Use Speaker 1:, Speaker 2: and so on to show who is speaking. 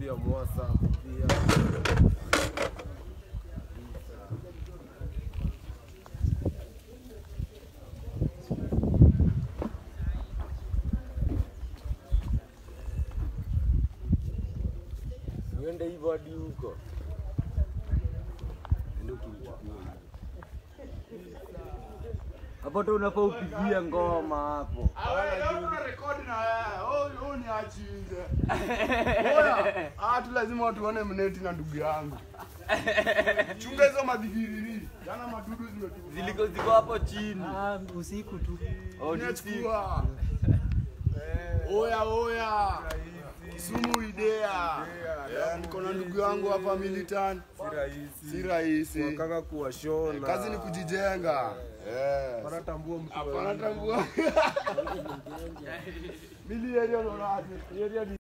Speaker 1: pia Mwasa pia uende hivyo hadi huko Ende ukimchukua. hapo tu unafaa upigie ngoma hapo
Speaker 2: rekodi na wewe. Oh, oh, ni achinje. Oya, ah, tu lazima tuone mneti na ndugu yangu. Chunga hizo madhigiriri. Jana madudu zimetupa.
Speaker 1: ziliko ziko hapo chini
Speaker 3: Ah, usiku tu.
Speaker 1: Oh, ni usiku.
Speaker 2: Unachukua. Oya, oya. Sumu idea. Eh, Niko na ndugu yangu hapa militan.
Speaker 1: si rahisi
Speaker 2: Si rahisi.
Speaker 1: kaka kuwashona
Speaker 2: Kazi ni kujijenga. Eh.
Speaker 1: wanatambua mtu
Speaker 2: Hapana tambua. Mili area unaonaje? Area ni